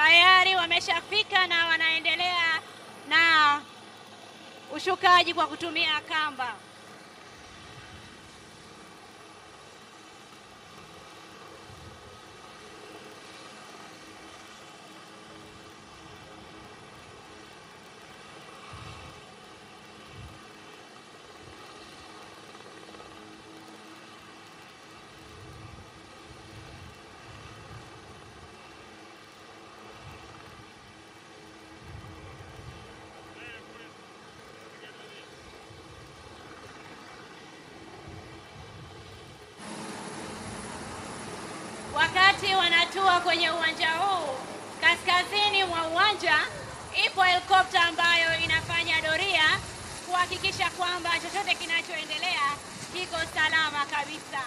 tayari wameshafika na wanaendelea na ushukaji kwa kutumia kamba. Wakati wanatua kwenye uwanja huu, kaskazini mwa uwanja ipo helikopta ambayo inafanya doria kuhakikisha kwamba chochote kinachoendelea kiko salama kabisa.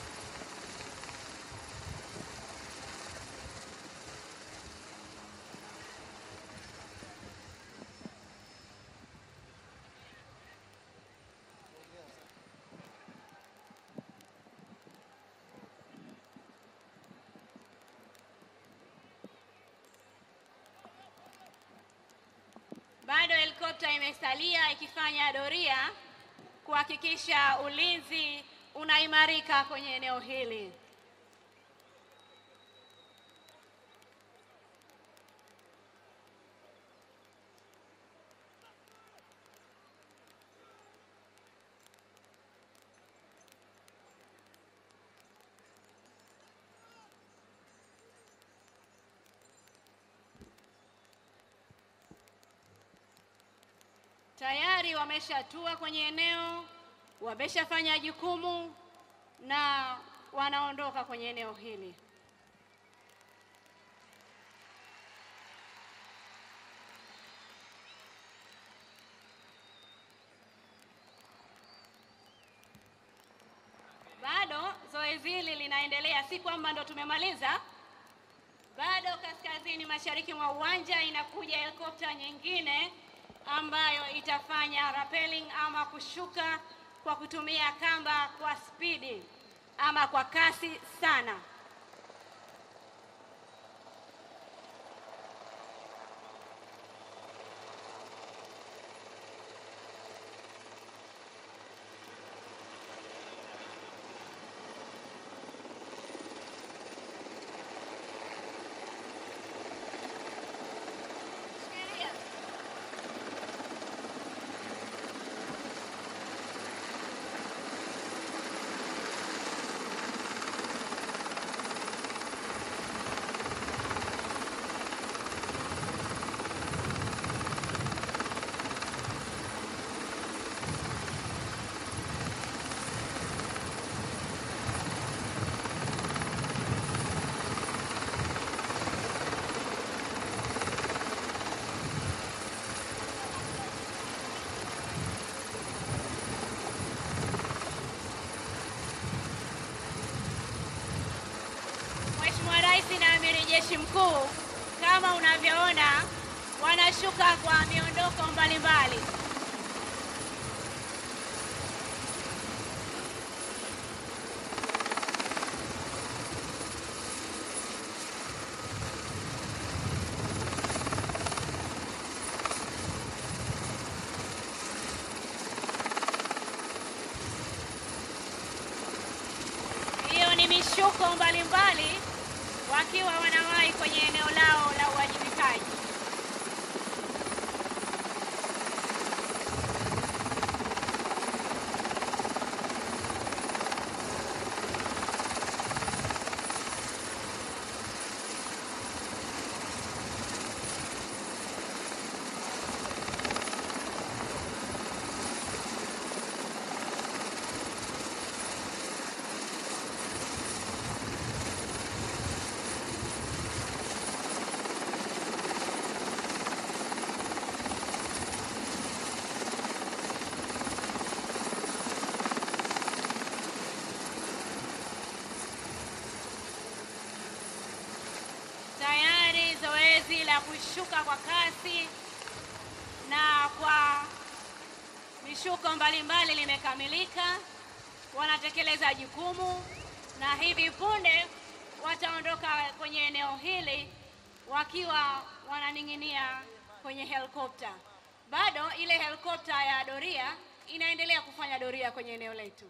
Bado helikopta imesalia ikifanya doria kuhakikisha ulinzi unaimarika kwenye eneo hili. Tayari wameshatua kwenye eneo, wameshafanya jukumu na wanaondoka kwenye eneo hili. Bado zoezi hili linaendelea, si kwamba ndo tumemaliza. Bado kaskazini mashariki mwa uwanja inakuja helikopta nyingine ambayo itafanya rappelling ama kushuka kwa kutumia kamba kwa spidi ama kwa kasi sana. Shikilia. Mheshimiwa Rais na Amiri Jeshi Mkuu, kama unavyoona, wanashuka kwa miondoko mbalimbali. Hiyo ni mishuko mbalimbali wakiwa wanawahi kwenye eneo lao la uwajibikaji. Tayari zoezi la kushuka kwa kasi na kwa mishuko mbalimbali limekamilika. Wanatekeleza jukumu na hivi punde wataondoka kwenye eneo hili wakiwa wananing'inia kwenye helikopta. Bado ile helikopta ya doria inaendelea kufanya doria kwenye eneo letu.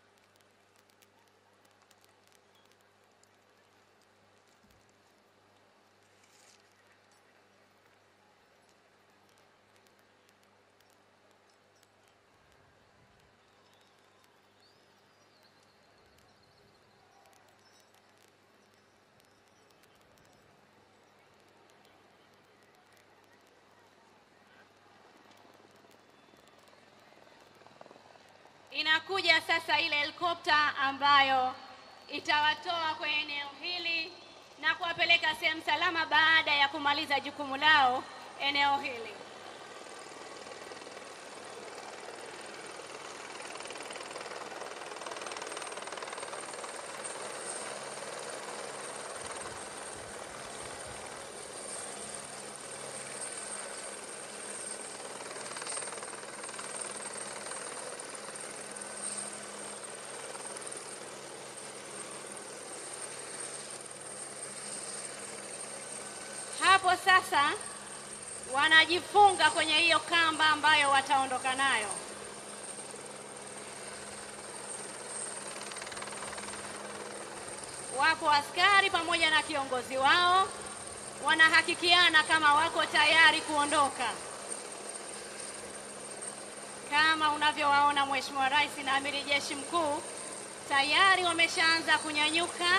Inakuja sasa ile helikopta ambayo itawatoa kwenye eneo hili na kuwapeleka sehemu salama baada ya kumaliza jukumu lao eneo hili. Hapo sasa wanajifunga kwenye hiyo kamba ambayo wataondoka nayo. Wapo askari pamoja na kiongozi wao wanahakikiana kama wako tayari kuondoka. Kama unavyowaona Mheshimiwa Rais na Amiri Jeshi Mkuu tayari wameshaanza kunyanyuka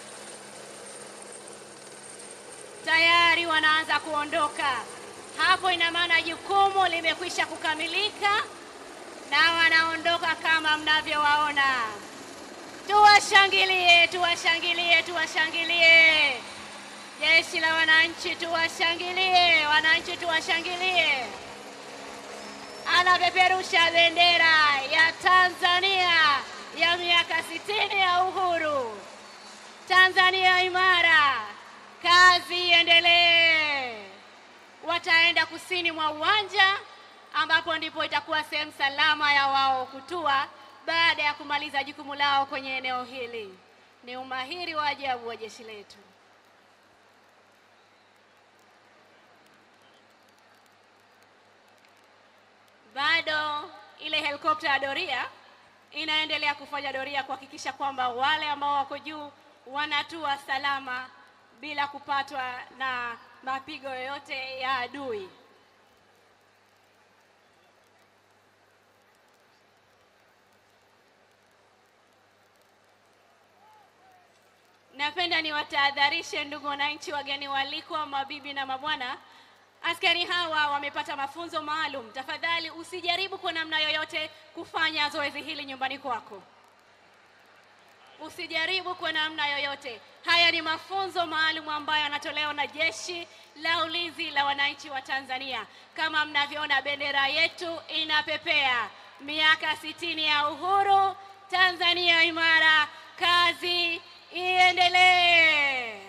tayari wanaanza kuondoka. Hapo ina maana jukumu limekwisha kukamilika na wanaondoka kama mnavyowaona. Tuwashangilie, tuwashangilie, tuwashangilie jeshi la wananchi, tuwashangilie wananchi, tuwashangilie. Anapeperusha bendera ya Tanzania ya miaka sitini ya uhuru. Tanzania imara, kazi iendelee. Wataenda kusini mwa uwanja ambapo ndipo itakuwa sehemu salama ya wao kutua baada ya kumaliza jukumu lao kwenye eneo hili. Ni umahiri wa ajabu wa jeshi letu. Bado ile helikopta ya doria inaendelea kufanya doria kuhakikisha kwamba wale ambao wako juu wanatua salama bila kupatwa na mapigo yoyote ya adui. Napenda niwatahadharishe ndugu wananchi, wageni walikwa, mabibi na mabwana, askari hawa wamepata mafunzo maalum. Tafadhali usijaribu kwa namna yoyote kufanya zoezi hili nyumbani kwako, usijaribu kwa namna yoyote. Haya ni mafunzo maalum ambayo yanatolewa na Jeshi la Ulinzi la Wananchi wa Tanzania. Kama mnavyoona, bendera yetu inapepea, miaka sitini ya uhuru, Tanzania imara, kazi iendelee.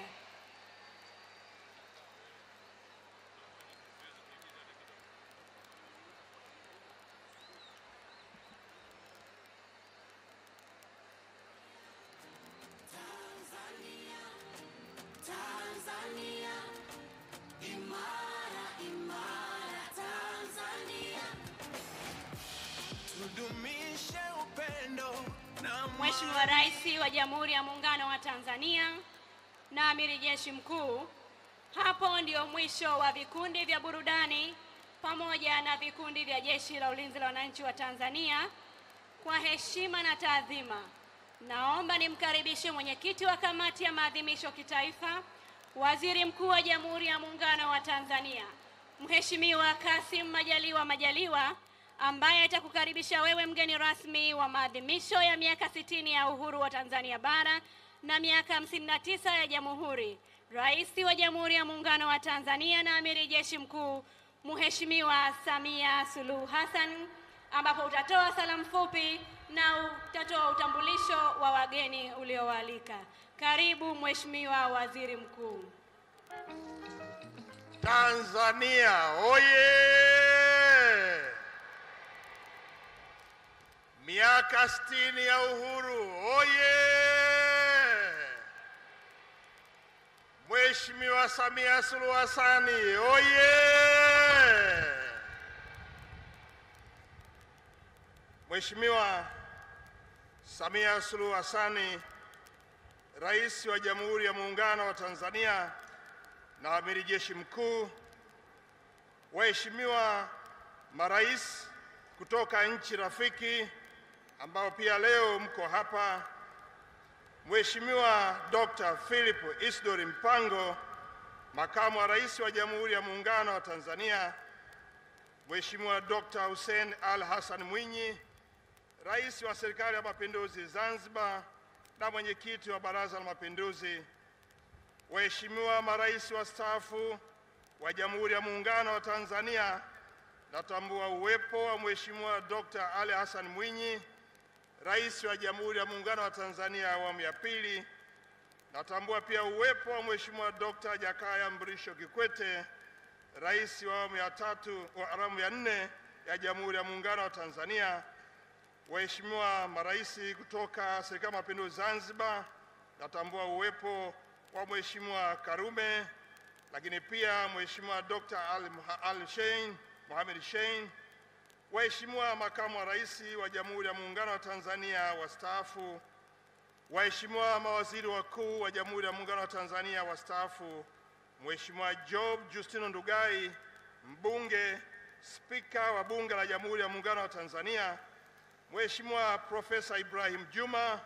Tudumishe upendo na Mheshimiwa Rais wa Jamhuri ya Muungano wa Tanzania na Amiri Jeshi Mkuu, hapo ndio mwisho wa vikundi vya burudani pamoja na vikundi vya Jeshi la Ulinzi la Wananchi wa Tanzania. Kwa heshima na taadhima, naomba nimkaribishe mwenyekiti wa kamati ya maadhimisho kitaifa, Waziri Mkuu wa Jamhuri ya Muungano wa Tanzania, Mheshimiwa Kassim Majaliwa Majaliwa ambaye atakukaribisha wewe mgeni rasmi wa maadhimisho ya miaka sitini ya uhuru wa Tanzania bara na miaka hamsini na tisa ya Jamhuri, Rais wa Jamhuri ya Muungano wa Tanzania na Amiri Jeshi Mkuu Mheshimiwa Samia Suluhu Hassan, ambapo utatoa salamu fupi na utatoa utambulisho wa wageni uliowaalika. Karibu Mheshimiwa Waziri Mkuu. Tanzania oye! Miaka sitini ya uhuru oye! Mheshimiwa Samia Suluhu Hassani oye! Mheshimiwa Samia Suluhu Hassani, Rais wa Jamhuri ya Muungano wa Tanzania na Amiri Jeshi Mkuu, waheshimiwa marais kutoka nchi rafiki ambao pia leo mko hapa, Mheshimiwa Dr. Philip Isdori Mpango, Makamu wa Rais wa Jamhuri ya Muungano wa Tanzania, Mheshimiwa Dr. Hussein Al Hassan Mwinyi, Rais wa Serikali ya Mapinduzi Zanzibar na mwenyekiti wa Baraza la Mapinduzi, waheshimiwa marais wastaafu wa Jamhuri ya Muungano wa Tanzania, natambua uwepo wa Mheshimiwa Dr. Ali Hassan Mwinyi, Rais wa Jamhuri ya Muungano wa Tanzania awamu ya pili. Natambua pia uwepo wa Mheshimiwa Dr. Jakaya Mrisho Kikwete, Rais wa awamu ya tatu wa awamu ya nne ya Jamhuri ya Muungano wa Tanzania. Waheshimiwa marais kutoka Serikali ya Mapinduzi Zanzibar, natambua uwepo wa Mheshimiwa Karume, lakini pia Mheshimiwa Dr. Al, Al Shein Mohamed Shein, waheshimiwa makamu wa rais wa Jamhuri ya Muungano wa Tanzania wastaafu, waheshimiwa mawaziri wakuu wa Jamhuri ya Muungano wa Tanzania wastaafu, Mheshimiwa Job Justino Ndugai, mbunge, spika wa Bunge la Jamhuri ya Muungano wa Tanzania, Mheshimiwa Profesa Ibrahim Juma,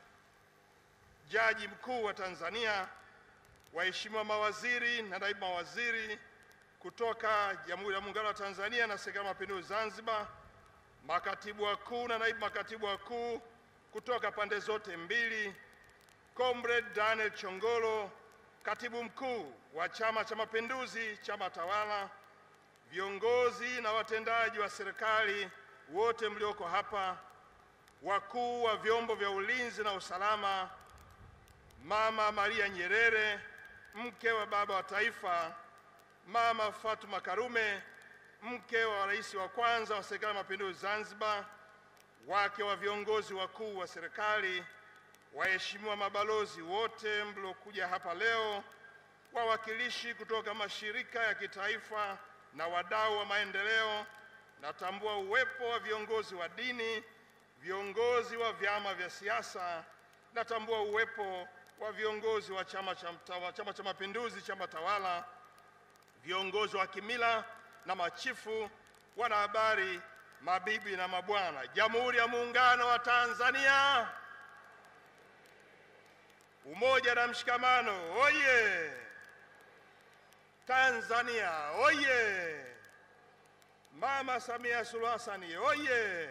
Jaji Mkuu wa Tanzania, waheshimiwa mawaziri na naibu mawaziri kutoka Jamhuri ya Muungano wa Tanzania na Serikali ya Mapinduzi Zanzibar, makatibu wakuu na naibu makatibu wakuu kutoka pande zote mbili, Comrade Daniel Chongolo, katibu mkuu wa Chama cha Mapinduzi, chama tawala, viongozi na watendaji wa serikali wote mlioko hapa, wakuu wa vyombo vya ulinzi na usalama, Mama Maria Nyerere, mke wa baba wa taifa, Mama Fatuma Karume, mke wa rais wa kwanza wa Serikali ya Mapinduzi Zanzibar, wake wa viongozi wakuu wa serikali, waheshimiwa mabalozi wote mliokuja hapa leo, wawakilishi kutoka mashirika ya kitaifa na wadau wa maendeleo, natambua uwepo wa viongozi wa dini, viongozi wa vyama vya siasa, natambua uwepo wa viongozi wa Chama cha Mtawa- Chama cha Mapinduzi, chama tawala, viongozi wa kimila na machifu, wanahabari, mabibi na mabwana, Jamhuri ya Muungano wa Tanzania, umoja na mshikamano, oye! Tanzania, oye! Mama Samia Suluhu Hassan, oye!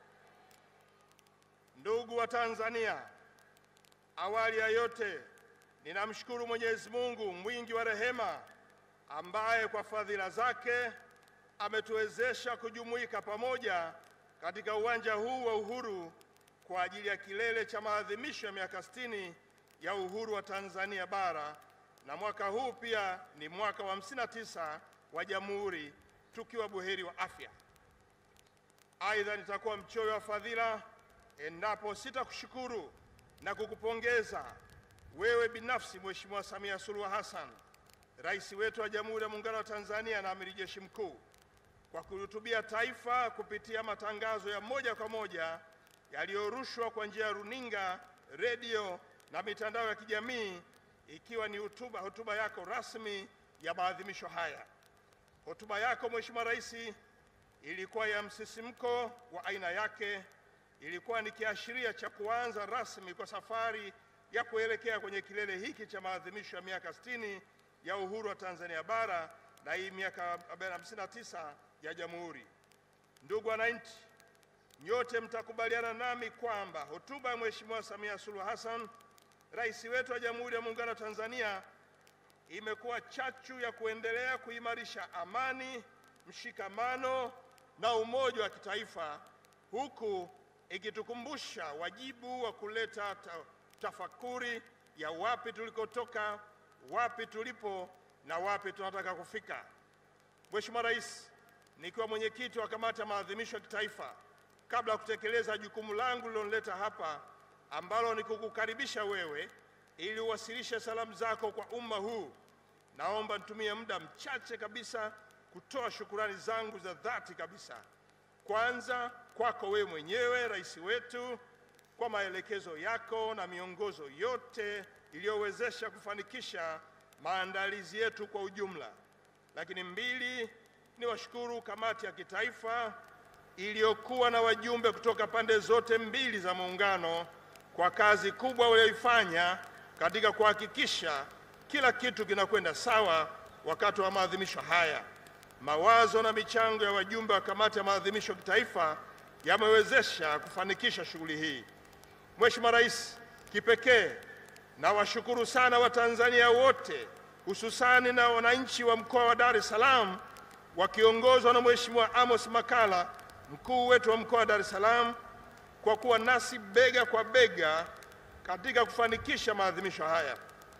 Ndugu wa Tanzania, awali ya yote ninamshukuru Mwenyezi Mungu mwingi wa rehema ambaye kwa fadhila zake ametuwezesha kujumuika pamoja katika uwanja huu wa Uhuru kwa ajili ya kilele cha maadhimisho ya miaka 60 ya uhuru wa Tanzania bara, na mwaka huu pia ni mwaka wa 59 wa Jamhuri, tukiwa buheri wa afya. Aidha, nitakuwa mchoyo wa fadhila endapo sitakushukuru na kukupongeza wewe binafsi Mheshimiwa Samia Suluhu Hassan, rais wetu wa Jamhuri ya Muungano wa Tanzania na Amiri Jeshi Mkuu, kwa kuhutubia taifa kupitia matangazo ya moja kwa moja yaliyorushwa kwa njia ya runinga, redio na mitandao ya kijamii, ikiwa ni hotuba hotuba yako rasmi ya maadhimisho haya. Hotuba yako Mheshimiwa Rais ilikuwa ya msisimko wa aina yake, ilikuwa ni kiashiria cha kuanza rasmi kwa safari ya kuelekea kwenye kilele hiki cha maadhimisho ya miaka 60 ya uhuru wa Tanzania bara na hii miaka 59 ya Jamhuri. Ndugu wananchi, nyote mtakubaliana nami kwamba hotuba ya Mheshimiwa Samia Suluhu Hassan, rais wetu wa Jamhuri ya Muungano wa Tanzania, imekuwa chachu ya kuendelea kuimarisha amani, mshikamano na umoja wa kitaifa, huku ikitukumbusha wajibu wa kuleta ta tafakuri ya wapi tulikotoka, wapi tulipo na wapi tunataka kufika. Mheshimiwa Rais, nikiwa mwenyekiti wa kamati ya maadhimisho ya kitaifa, kabla ya kutekeleza jukumu langu lililonileta hapa ambalo ni kukukaribisha wewe ili uwasilishe salamu zako kwa umma huu, naomba nitumie muda mchache kabisa kutoa shukurani zangu za dhati kabisa. Kwanza kwako wewe mwenyewe rais wetu kwa maelekezo yako na miongozo yote iliyowezesha kufanikisha maandalizi yetu kwa ujumla. Lakini mbili, ni washukuru kamati ya kitaifa iliyokuwa na wajumbe kutoka pande zote mbili za muungano kwa kazi kubwa walioifanya katika kuhakikisha kila kitu kinakwenda sawa wakati wa maadhimisho haya. Mawazo na michango ya wajumbe wa kamati ya maadhimisho kitaifa yamewezesha kufanikisha shughuli hii. Mheshimiwa Rais, kipekee nawashukuru sana Watanzania wote hususani na wananchi wa mkoa wa Dar es Salaam wakiongozwa na Mheshimiwa Amos Makalla, mkuu wetu wa mkoa wa Dar es Salaam, kwa kuwa nasi bega kwa bega katika kufanikisha maadhimisho haya.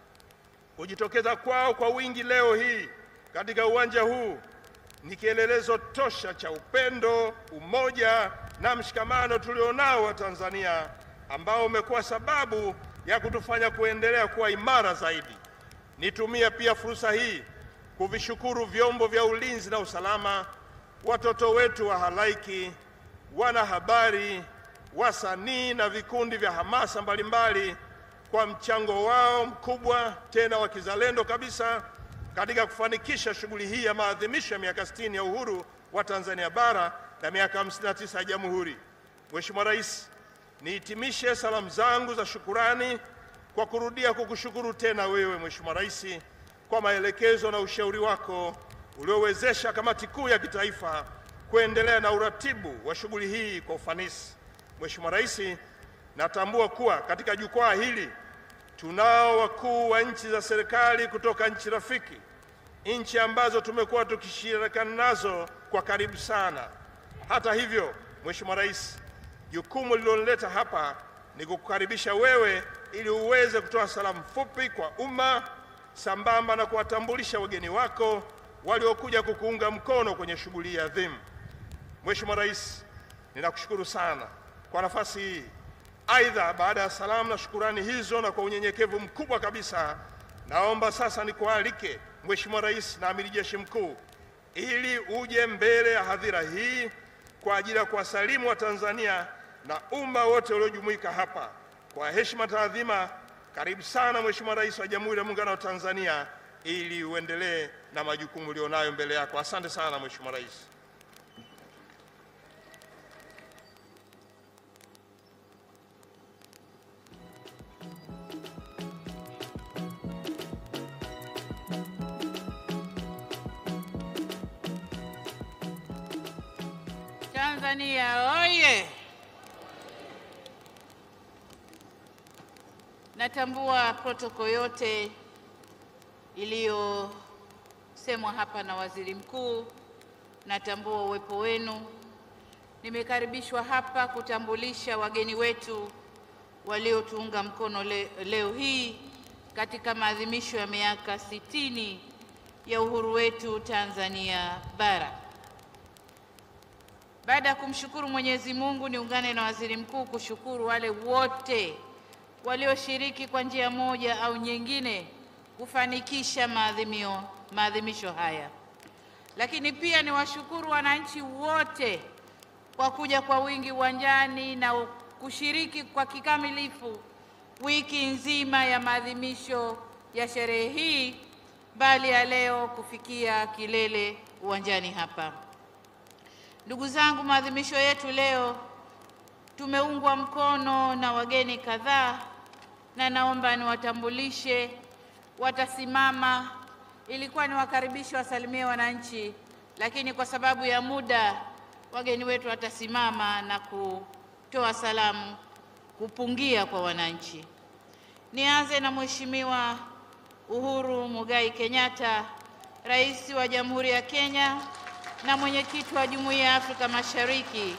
Kujitokeza kwao kwa wingi leo hii katika uwanja huu ni kielelezo tosha cha upendo, umoja na mshikamano tulionao wa Tanzania ambao umekuwa sababu ya kutufanya kuendelea kuwa imara zaidi. Nitumia pia fursa hii kuvishukuru vyombo vya ulinzi na usalama, watoto wetu wa halaiki, wanahabari, wasanii na vikundi vya hamasa mbalimbali kwa mchango wao mkubwa tena wa kizalendo kabisa katika kufanikisha shughuli hii ya maadhimisho ya miaka 60 ya uhuru wa Tanzania bara na miaka 59 ya Jamhuri. Mheshimiwa Rais, nihitimishe salamu zangu za shukurani kwa kurudia kukushukuru tena wewe Mheshimiwa Rais kwa maelekezo na ushauri wako uliowezesha kamati kuu ya kitaifa kuendelea na uratibu wa shughuli hii kwa ufanisi. Mheshimiwa Rais, natambua kuwa katika jukwaa hili tunao wakuu wa nchi za serikali kutoka nchi rafiki, nchi ambazo tumekuwa tukishirikiana nazo kwa karibu sana. Hata hivyo, Mheshimiwa Rais, jukumu lililonileta hapa ni kukukaribisha wewe ili uweze kutoa salamu fupi kwa umma sambamba na kuwatambulisha wageni wako waliokuja kukuunga mkono kwenye shughuli hii adhimu. Mheshimiwa Rais, ninakushukuru sana kwa nafasi hii. Aidha, baada ya salamu na shukurani hizo na kwa unyenyekevu mkubwa kabisa, naomba sasa nikualike Mheshimiwa Rais na Amiri Jeshi Mkuu ili uje mbele ya hadhira hii kwa ajili ya kuwasalimu Watanzania na umma wote uliojumuika hapa. Kwa heshima taadhima, karibu sana Mheshimiwa Rais wa Jamhuri ya Muungano wa Tanzania ili uendelee na majukumu ulionayo mbele yako. Asante sana Mheshimiwa Rais. Tanzania oye! Natambua protoko yote iliyosemwa hapa na Waziri Mkuu. Natambua uwepo wenu. Nimekaribishwa hapa kutambulisha wageni wetu waliotuunga mkono le, leo hii katika maadhimisho ya miaka sitini ya uhuru wetu Tanzania bara. Baada ya kumshukuru Mwenyezi Mungu, niungane na Waziri Mkuu kushukuru wale wote walioshiriki kwa njia moja au nyingine kufanikisha maadhimio maadhimisho haya. Lakini pia niwashukuru wananchi wote kwa kuja kwa wingi uwanjani na kushiriki kwa kikamilifu wiki nzima ya maadhimisho ya sherehe hii, bali ya leo kufikia kilele uwanjani hapa. Ndugu zangu, maadhimisho yetu leo tumeungwa mkono na wageni kadhaa, na naomba niwatambulishe. Watasimama, ilikuwa niwakaribishe wasalimie wananchi, lakini kwa sababu ya muda wageni wetu watasimama na kutoa salamu, kupungia kwa wananchi. Nianze na Mheshimiwa Uhuru Muigai Kenyatta, Rais wa Jamhuri ya Kenya na mwenyekiti wa Jumuiya ya Afrika Mashariki.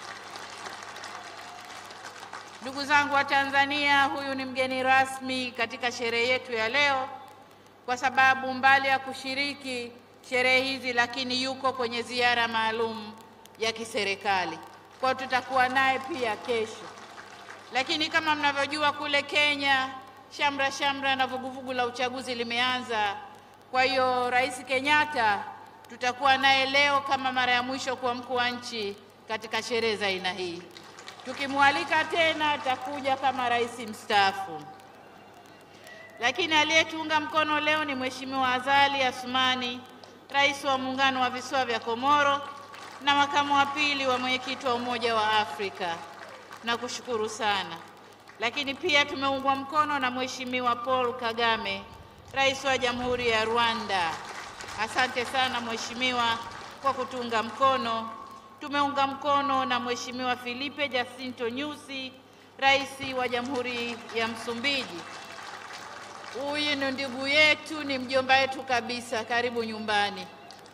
Ndugu zangu wa Tanzania, huyu ni mgeni rasmi katika sherehe yetu ya leo, kwa sababu mbali ya kushiriki sherehe hizi, lakini yuko kwenye ziara maalum ya kiserikali. Kwa hiyo tutakuwa naye pia kesho. Lakini kama mnavyojua, kule Kenya shamra shamra na vuguvugu la uchaguzi limeanza. Kwa hiyo Rais Kenyatta tutakuwa naye leo kama mara ya mwisho kuwa mkuu wa nchi katika sherehe za aina hii. Tukimwalika tena atakuja kama rais mstaafu. Lakini aliyetuunga mkono leo ni Mheshimiwa Azali Asumani, rais wa Muungano wa Visiwa vya Komoro na makamu wa pili wa mwenyekiti wa Umoja wa Afrika. Nakushukuru sana. Lakini pia tumeungwa mkono na Mheshimiwa Paul Kagame, rais wa Jamhuri ya Rwanda. Asante sana Mheshimiwa kwa kutunga mkono. Tumeunga mkono na Mheshimiwa Filipe Jacinto Nyusi, rais wa Jamhuri ya Msumbiji. Huyu ni ndugu yetu, ni mjomba wetu kabisa, karibu nyumbani.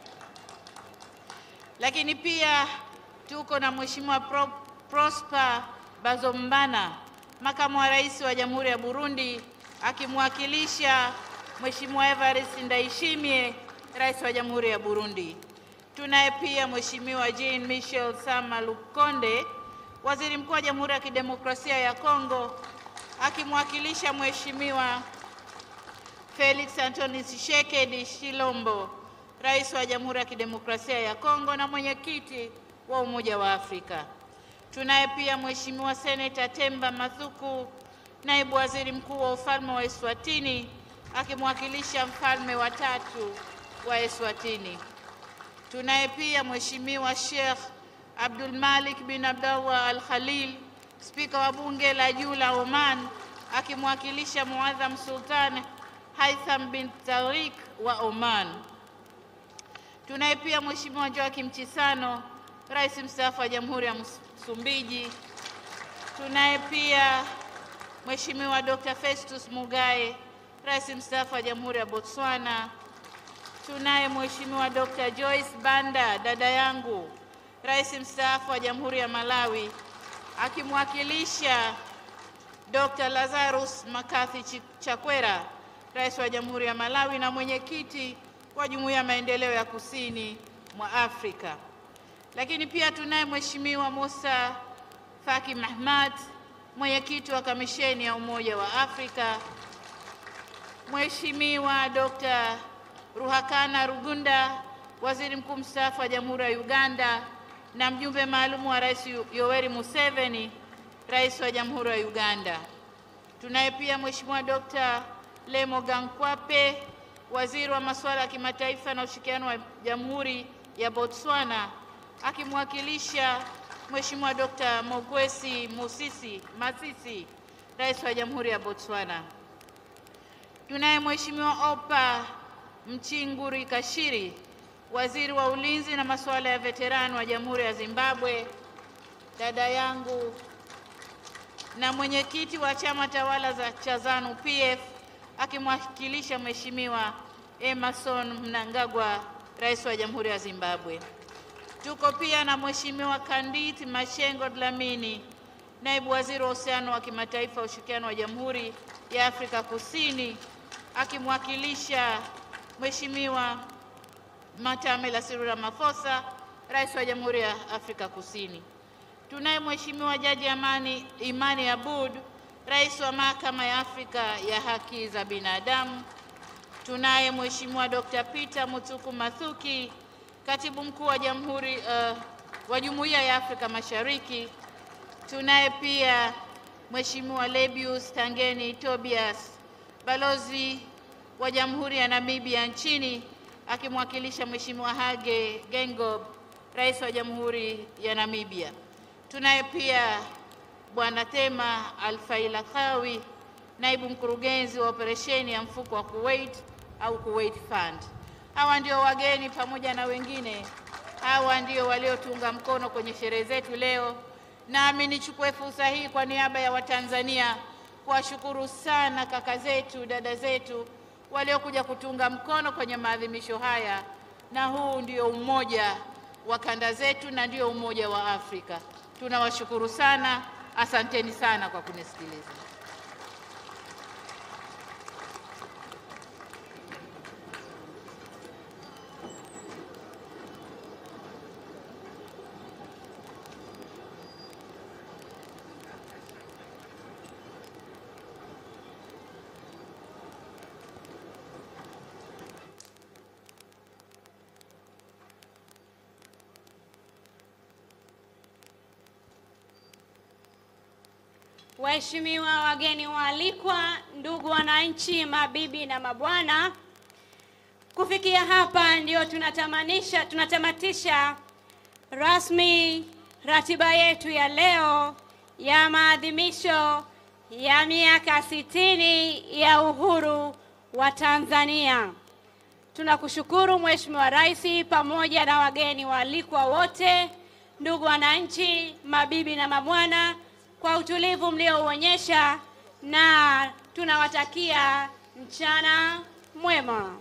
Lakini pia tuko na Mheshimiwa Pro, Prosper Bazombana, makamu wa rais wa Jamhuri ya Burundi, akimwakilisha Mheshimiwa Evariste Ndayishimiye, rais wa Jamhuri ya Burundi. Tunaye pia Mheshimiwa Jean Michel Sama Lukonde, waziri mkuu wa Jamhuri ya Kidemokrasia ya Kongo, akimwakilisha Mheshimiwa Felix Antoine Tshisekedi Shilombo, rais wa Jamhuri ya Kidemokrasia ya Kongo na mwenyekiti wa Umoja wa Afrika. Tunaye pia Mheshimiwa Seneta Temba Mathuku, naibu waziri mkuu wa ufalme wa Eswatini, akimwakilisha mfalme wa tatu wa Eswatini. Tunaye pia Mheshimiwa Sheikh Abdul Malik bin Abdullah Al Khalil, spika wa bunge la juu la Oman, akimwakilisha Muadham Sultan Haitham bin Tariq wa Oman. Tunaye pia Mheshimiwa Joakim Chisano, rais mstaafu wa Jamhuri ya Msumbiji. Tunaye pia Mheshimiwa Dr. Festus Mugae, rais mstaafu wa Jamhuri ya Botswana. Tunaye Mheshimiwa Dr. Joyce Banda, dada yangu, rais mstaafu wa Jamhuri ya Malawi, akimwakilisha Dr. Lazarus Makathi Chakwera, rais wa Jamhuri ya Malawi na mwenyekiti wa Jumuiya ya Maendeleo ya Kusini mwa Afrika. Lakini pia tunaye Mheshimiwa Musa Faki Mahamat, mwenyekiti wa Kamisheni ya Umoja wa Afrika. Mheshimiwa Dr. Ruhakana Rugunda, waziri mkuu mstaafu wa Jamhuri ya Uganda na mjumbe maalum wa Rais Yoweri Museveni, rais wa Jamhuri ya Uganda. Tunaye pia Mheshimiwa Dr. Lemo Gankwape, waziri wa masuala ya kimataifa na ushirikiano wa Jamhuri ya Botswana, akimwakilisha Mheshimiwa Dr. Mogwesi Musisi Masisi, rais wa Jamhuri ya Botswana. Tunaye Mheshimiwa Opa Mchinguri Kashiri, waziri wa ulinzi na masuala ya veterani wa Jamhuri ya Zimbabwe, dada yangu na mwenyekiti wa chama tawala za cha ZANU PF akimwakilisha Mheshimiwa Emerson Mnangagwa, rais wa Jamhuri ya Zimbabwe. Tuko pia na Mheshimiwa Kandit Mashengo Dlamini, naibu waziri wa uhusiano wa kimataifa wa ushirikiano wa Jamhuri ya Afrika Kusini, akimwakilisha Mheshimiwa Matamela Cyril Ramaphosa, rais wa Jamhuri ya Afrika Kusini. Tunaye Mheshimiwa Jaji Amani Imani Abud, rais wa Mahakama ya Afrika ya Haki za Binadamu. Tunaye Mheshimiwa Dr. Peter Muthuku Mathuki, katibu mkuu wa Jamhuri uh, wa Jumuiya ya Afrika Mashariki. Tunaye pia Mheshimiwa Lebius Tangeni Tobias, balozi wa Jamhuri ya Namibia nchini akimwakilisha Mheshimiwa Hage Geingob, rais wa Jamhuri ya Namibia. Tunaye pia Bwana Tema Alfailakawi, naibu mkurugenzi wa operesheni ya mfuko wa Kuwait au Kuwait Fund. Hawa ndio wageni pamoja na wengine, hawa ndio waliotunga mkono kwenye sherehe zetu leo. Nami nichukue fursa hii kwa niaba ya Watanzania kuwashukuru sana kaka zetu, dada zetu waliokuja kutunga mkono kwenye maadhimisho haya, na huu ndio umoja wa kanda zetu na ndio umoja wa Afrika. Tunawashukuru sana, asanteni sana kwa kunisikiliza. waheshimiwa wageni waalikwa, ndugu wananchi, mabibi na mabwana, kufikia hapa ndio tunatamanisha tunatamatisha rasmi ratiba yetu ya leo ya maadhimisho ya miaka sitini ya uhuru wa Tanzania. Tunakushukuru Mheshimiwa Rais pamoja na wageni waalikwa wote, ndugu wananchi, mabibi na mabwana, kwa utulivu mliouonyesha na tunawatakia mchana mwema.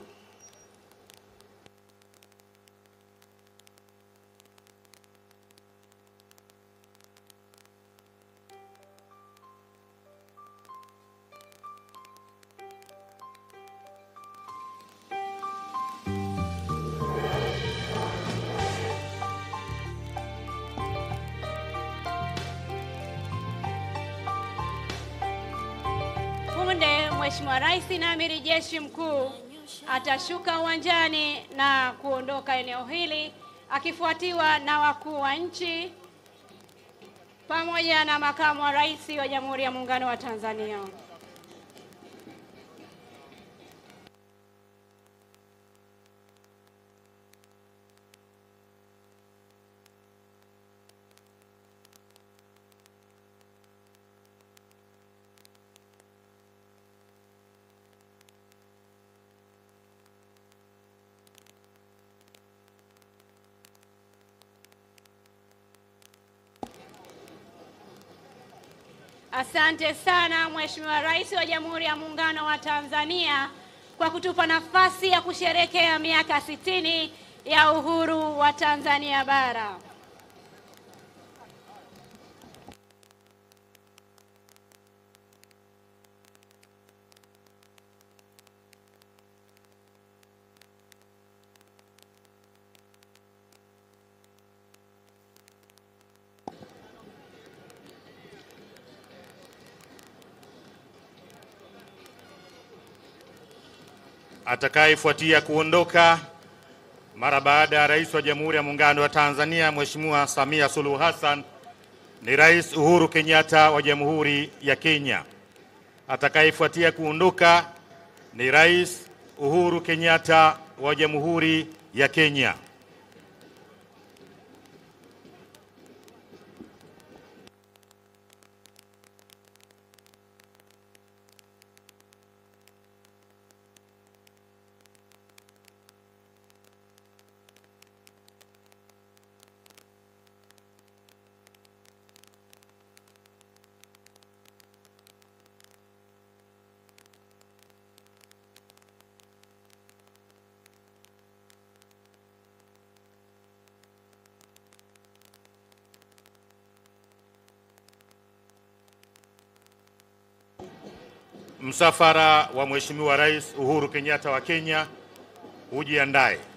Punde Mheshimiwa Rais na Amiri Jeshi Mkuu atashuka uwanjani na kuondoka eneo hili akifuatiwa na wakuu wa nchi pamoja na makamu wa rais wa Jamhuri ya Muungano wa Tanzania. Asante sana Mheshimiwa Rais wa Jamhuri ya Muungano wa Tanzania kwa kutupa nafasi ya kusherehekea miaka sitini ya uhuru wa Tanzania bara. Atakayefuatia kuondoka mara baada ya Rais wa Jamhuri ya Muungano wa Tanzania Mheshimiwa Samia Suluhu Hassan ni Rais Uhuru Kenyatta wa Jamhuri ya Kenya. Atakayefuatia kuondoka ni Rais Uhuru Kenyatta wa Jamhuri ya Kenya. Msafara wa Mheshimiwa Rais Uhuru Kenyatta wa Kenya ujiandae.